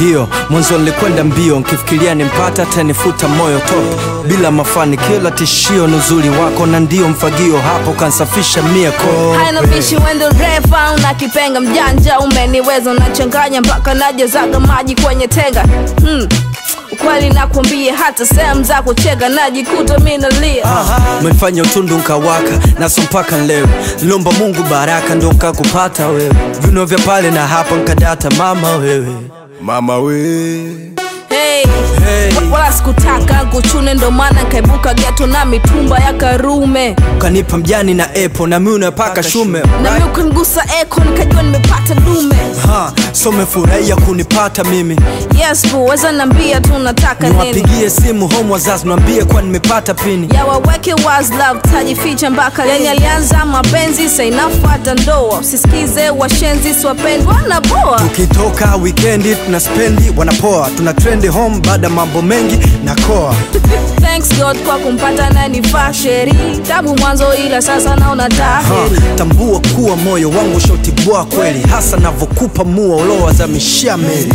mfagio mwanzo nilikwenda mbio nkifikiria nimpata tanifuta moyo toto bila mafanikio la tishio ni uzuri wako na ndio mfagio hapo kansafisha mia ko haina bishi wendo refa una kipenga mjanja umeniweza unachanganya mpaka najezaga maji kwenye tenga hmm. ukweli nakwambia hata sehemu za kuchega najikuta mi nalia umefanya utundu nkawaka naso mpaka leo lomba mungu baraka ndo nkakupata wewe vino vya pale na hapa nkadata mama wewe mama we hey. Hey. wala sikutaka kuchune ndo maana nkaibuka geto na mitumba ya karume ukanipa mjani na epo na mi unapaka shume na mi ukanigusa eko nikajua nimepata dume Ha, so umefurahia kunipata mimi yes bu weza nambia tu nataka nini niwapigie simu home wazazi niwambie kuwa nimepata pini ya waweke was love tajificha mpaka yani alianza mapenzi sainafuata ndoa usisikize washenzi siwapendwa na boa ukitoka wikendi tuna spendi wanapoa tuna trendi home baada ya mambo mengi na koa thanks god kwa kumpata nanifaa sheri tabu mwanzo ila sasa naona ha, taheri tambua kuwa moyo wangu shautibua kweli hasa navyokupa mua uliowazamishia meli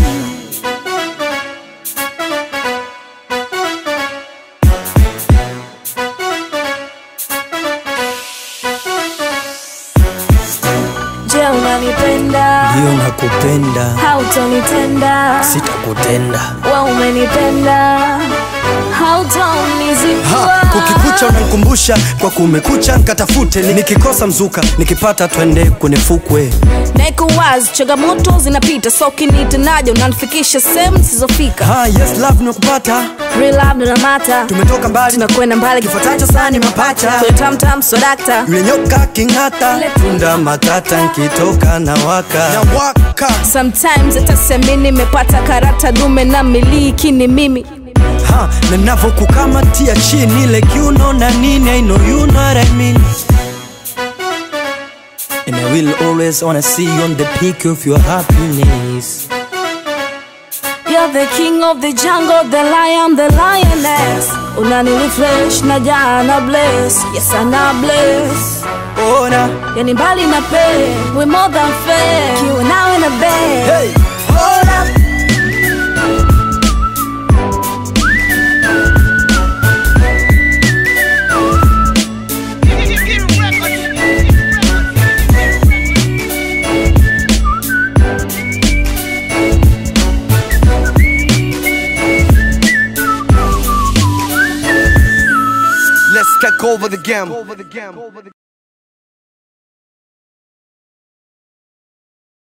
je unanipenda ndiyo nakupenda hautonitenda sitakutenda we umenipenda ha, hautonizikua kukikucha unankumbusha kwa kumekucha nkatafute Ni- nikikosa mzuka nikipata twende kwenye fukwe naiko wazi changamoto zinapita so kinitanaja unanifikisha sehemu zisizofika ha, yes love nimekupata Real love ndo namata tumetoka mbali tunakwenda mbali kifuatacho sani mapacha kwenye tamtam swadakta yule nyoka king'ata tunda matata nkitoka na waka na waka sometimes hata semi nimepata karata dume na miliki ni mimi ha, na navokukamatia chini like you know na nini I know you know what I mean And I will always wanna see you on the peak of your happiness You're the king of the jungle, the lion, the lioness unanirefresh na jana bless yes ana bless ona yani mbali na pe we more than fair kiwa nawe na bed hey, hold up. let's take over the game